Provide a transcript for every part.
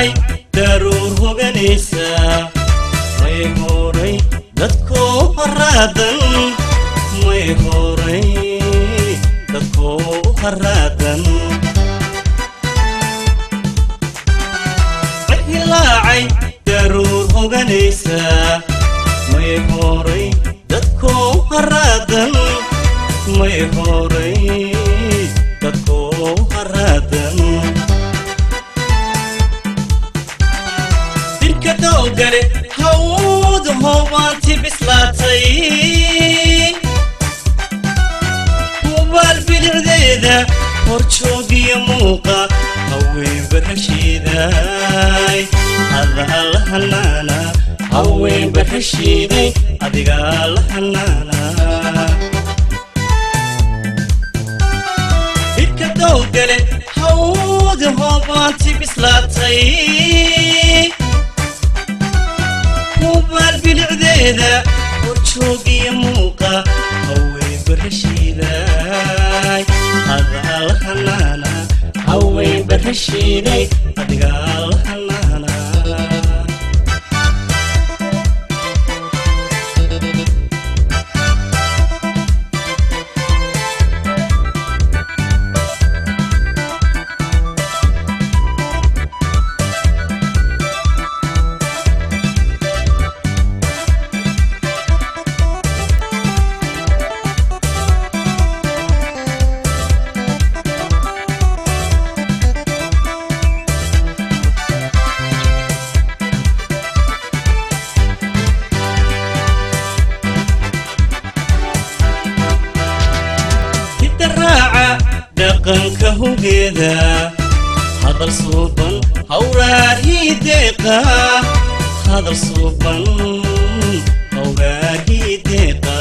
dilaacay daruur hoganaysa may horay dadkoo haraadan may horay dadkoo haraadan dilaacay daruur hoganaysa may horay dadkoo haraadan may horay dadkoo haraadan dirka doogale hawd hoobaanti bislaatay hubaal bilicdeeda horjoogiyo muuqa haween barashiiday adaa la hanaana haween barashiiday adigaa la hanaana dirka doogale hawd hoobaanti bislaatay hubaal bilicdeeda horjoogiyo muuqa haween barashiiday adaa la hanaana haween barashiiday adigaa la hanaana hidaraaca dhaqanka hugeeda hadal suuban hawraarhii deeqa hadal suuban hawraarhii deeqa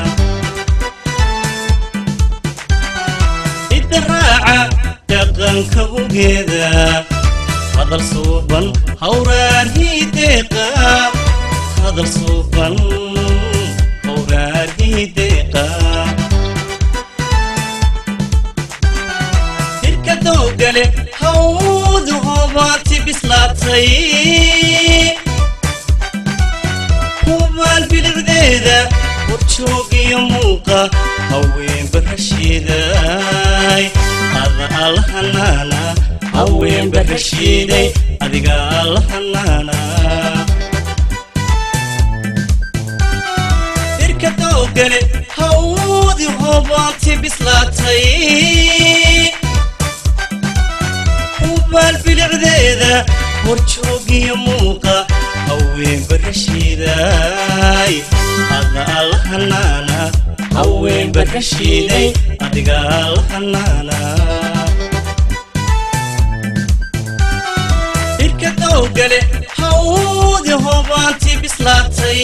hidaraaca dhaqanka hugeeda hadal suuban hawraarhii deeqa hadal suuban hawraarhii deeqa dirka doogale hawd hoobaanti bislaatay hubaal bilicdeeda horjoogiyo muuqa haween barashiiday adaa la hanaana haween barashiiday adigaa la hanaana dirka doogale hawdi hoobaanti bislaatay hubaal bilicdeeda horjoogiyo muuqa haween barashiiday adaa la hanaana haween barashiiday adigaa la hanaana dirka doogale hawdi hoobaanti bislaatay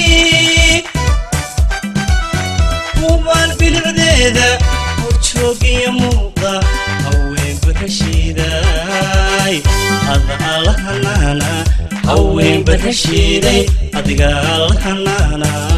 hubaal bilicdeeda horjoogiyo muuqa haween barashiiday adaa la hanaana haween barashiiday adigaa la hanaana